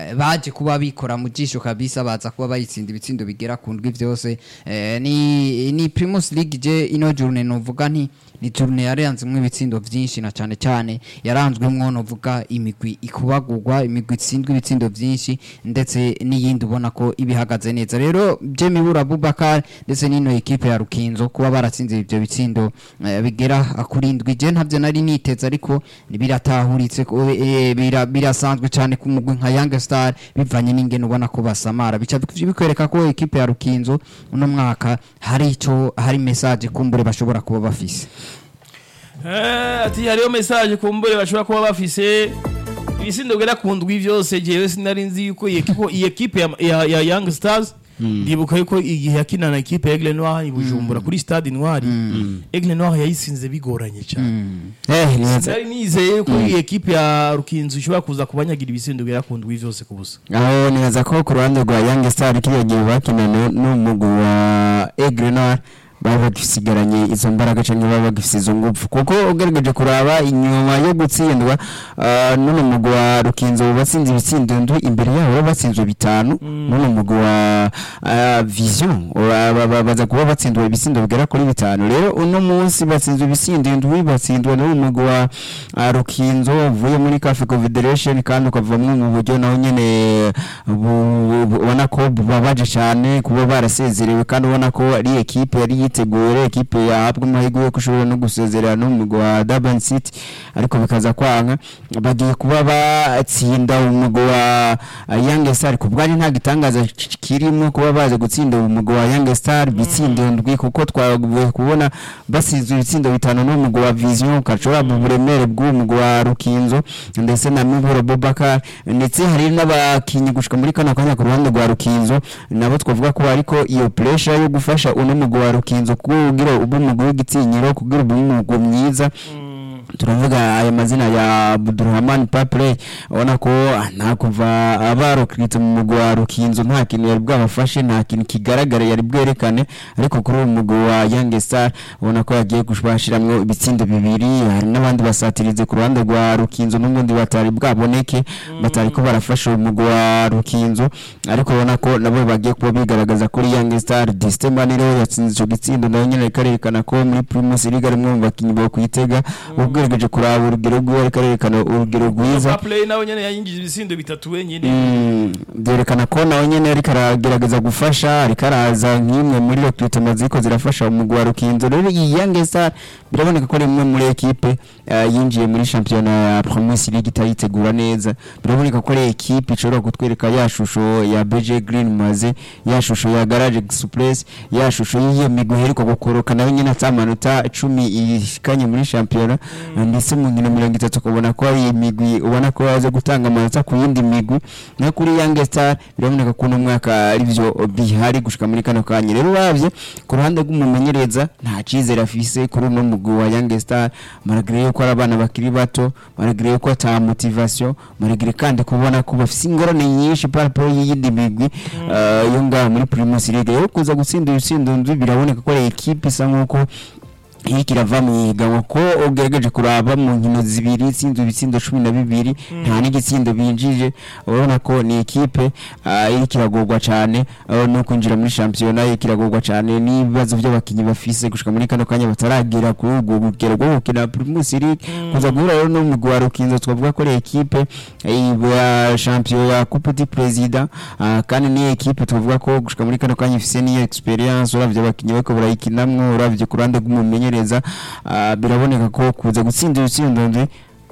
eh, baje kuba bikora mu jisho kabisa baza kuba bayitsinda ibitsindo bigera ku ndwi vyose eh, ni ni Primus League je ino journée novuga nti ni journée yaranzemwo ibitsindo vyinshi na cane cane yaranzwemwo novuga imigwi ikubagurwa imigwi itsindwa ibitsindo vyinshi ndetse n'iyindi ubona ko ibihagaze neza rero je mibura Abubakar ndetse n'ino ekipe ya Rukinzo kuba baratsinze ivyo bitsindo eh, bigera kuri ndwi je ntavyo nari niteze ariko biratahuritse ko, eh, bira- birasanzwe cyane ku mugwi nka Young Star bivanye n'ingene ubona ko basamara bica bikwereka ko ekipe ya Rukinzo uno mwaka hari ico hari message kumbure bashobora kuba bafise Eh, ati hariyo message kumbure bashobora kuba bafise ibisindo bigera ku ndwi vyose jewe sinari nzi yuko iyi ekipo- iyi ekipe ya, ya, ya Young Stars ndibuka yuko igihe yakina na ekipe ya Aigle Noir i Bujumbura kuri Stade Noir Aigle Noir yayisinze bigoranye cyane eh neza sinari nizeye yuko iyi ekipe ya Rukinzo ishobora kuza kubanyagira ibisindo bigera ku ndwi vyose ku busa aho neza ko ku ruhande rwa Young Star kiriya gihe bakinana n'umugwi wa Aigle Noir baba bagisigaranye izo mbaraga cyangwa baba bagifise izo ngufu kuko ugerageje kuraba inyuma yo gutsindwa ah, n'uno mugwi wa Rukinzo batsinze ibitsindo ndwi imbere yabo baba batsinzwe bitanu n'uno mugwi wa ah, Vision ura- ba- ba- baza kuba batsindwa ibitsindo bigera kuri bitanu rero uno munsi batsinzwe ibitsindo ndwi batsindwa n'uno mugwi wa ah, Rukinzo uvuye muri Cafe Confederation kandi ukavamwo mu buryo naho nyene bu- bu- ubona ko bubabaje cyane kuba barasezerewe kandi ubona ko ari ekipe yari yiteguye ari ekipe yahabwa amahirwe yo gushobora no gusezerera n'umugwi wa Durban City ariko bikaza kwanga bagiye kuba batsinda umugwi wa uh, Young Star ku bwari nta gitangaza ki- kirimo kuba baje gutsinda umugwi wa Young Star bitsindo ndwi kuko twaguye kubona basinzwe ibitsindo bitanu n'umugwi wa Vision kacora mu buremere bw'umugwi wa Rukinzo ndetse na Miburo Bobakar ndetse hari n'abakinyi gushika muri kano kanya ku ruhande rwa Rukinzo nabo twavuga ko ariko iyo pressure yo gufasha uno mugwi wa Rukinzo kugira ube umugwi w'igitinyiro kugira ube umugwi mwiza turavuga aya mazina ya Abdurrahman Papley ubona ko nta kuva abarokritse mu mugwi wa Rukinzo nta kintu yari bwabafashe nta kintu kigaragara yari bwerekane ariko kuri uwo mugwi wa Young Star ubona ko yagiye gushashiramwo ibitsindo bibiri hari n'abandi basatirize ku ruhande rwa Rukinzo n'ubundi batari bwaboneke batari ko barafasha uwo mugwi wa Rukinzo ariko ubona ko nabo bagiye kuba bigaragaza kuri Young Star Distemani rero yatsinze ico gitsindo nayo nyene ikarerekana ko muri Primus League arimwe mu bakinyi bo kwitega ugerageje kuraba urugero rwiwe ariko arerekana urugero rwiza play nawe nyene yayinjije ibisindo bitatu wenyine Mm, byerekana ko nawe nyene ariko aragerageza gufasha ariko araza nk'imwe muri recruitment ziko zirafasha umugwi wa Rukinzo rero iyi Young Star biraboneka ko ari imwe muri ekipe eh, yinjiye muri championnat ya Premier League itayitegura neza biraboneka ko ari ekipe ishobora kutwereka ya shusho ya BG Green maze ya shusho ya Garage Express ya shusho y'iyo migwi iheruka gukoroka nayo nyene atamanota 10 ishikanye muri championnat ndetse mu nkino mirongo itatu ukabona ko ari imigwi ubona ko yaje gutanga amanota ku yindi migwi no kuri Young Star biraboneka ko uno mwaka ari byo bihari gushika muri kano kanya rero uravye ku ruhande rw'umumenyereza nta cizere afise kuri uno mugwi wa Young Star malgré yuko ari abana bakiri bato malgré yuko ata motivation malgré kandi kubona ko bafise ingorane nyinshi par rapport y'iyindi migwi eh, yo ngaha muri Primus League rero kuza gutsinda ibitsindo ndwi biraboneka ko ari equipe isa nkuko iriko irava mu higanwa ko ugerageje kuraba mu nkino zibiri itsinze ibitsindo cumi na bibiri nta n'igitsindo binjije urabona ko ni ekipe ah, iriko iragorwa cane ah, no kwinjira muri shampiyona iriko iragorwa cane n'ibibazo vy'abakinyi bafise gushika muri kano kanya bataragera kuri urwo rugero rwo gukina Primus League kuza guhura rero n'umugwi wa Rukinzo twavuga ko ari ekipe eh, ya champion ya Coupe du Président ah, kandi ni ekipe twavuga ko gushika muri kano kanya ifise n'iyo experience uravye abakinyi bariko barayikinamwo uravye ku ruhande rw'umumenyereza ah, biraboneka ko kuza gutsinda ibitsindo ndwi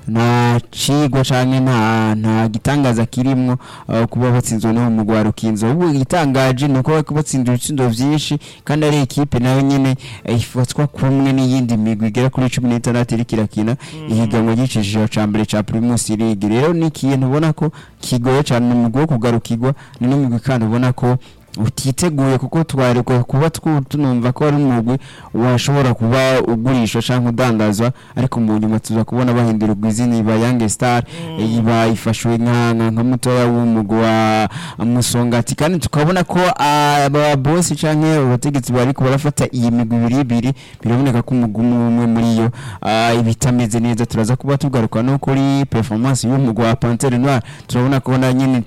nta cigwa canke nta nta gitangaza kirimwo uh, kuba batsinzwe no mu rwa Rukinzo ubu igitangaje ni uko bariko batsinda ibitsindo vyinshi kandi ari ekipe nayo nyene eh, ifatwa kumwe n'iyindi migwi igera kuri cumi n'itandatu iriko irakina ihiganwa ry'iciciro ca mbere ca Primus League rero ni ikintu ubona ko kigoye cane ni umugwi wo kugarukirwa ni n'umugwi kandi ubona ko utiteguye kuko twarekwa kuba twu- tunumva ko ari umugwi washobora kuba ugurishwa cyangwa udandazwa ariko mu nyuma tuza kubona bahindurirwa izina iba Young Star iba ifashwe nka nka nka mutoya w'umugwi wa Musongati kandi tukabona ko aba boss canke abategetsi bariko barafata iyi migwi ibiri ibiri biraboneka ko umugwi umwe umwe muri yo ah, ibitameze neza turaza kuba tugaruka no kuri performance y'umugwi wa Panthère Noire turabona ko na nyine